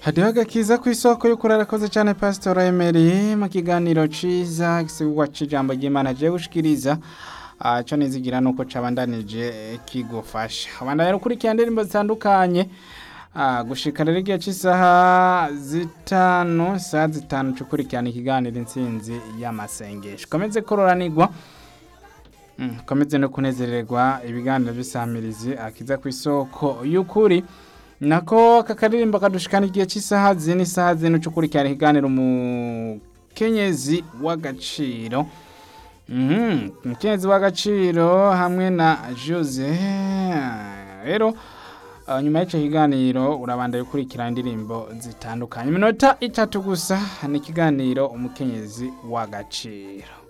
hariho agakiza ku isoko y'ukuri arakoze cyane pasitora Emery mu kiganiro ciza gisigurwa c'ijambo ry'Imana je gushikiriza Ah, co nizigira nuko cabandanije kigufasha abandanya ukurikira indirimbo zitandukanye Ah, gushika rero igihe cy'isaha zitanu isaha zitanu cukurikirana ikiganiro intsinzi y'amasengesho komeze kororanirwa Mm, komeze no kunezererwa ibiganiro bisamirizi akiza ku isoko y'ukuri nako aka karirimbo kadushikana igihe cy'isaha zine isaha zine cukurikirana ikiganiro umukenyezi w'agaciro Mhm, umukenyezi w'agaciro hamwe na Jose rero uh, nyuma y'icyo kiganiro urabanda gukurikira indirimbo zitandukanye iminota itatu gusa ni ikiganiro umukenyezi w'agaciro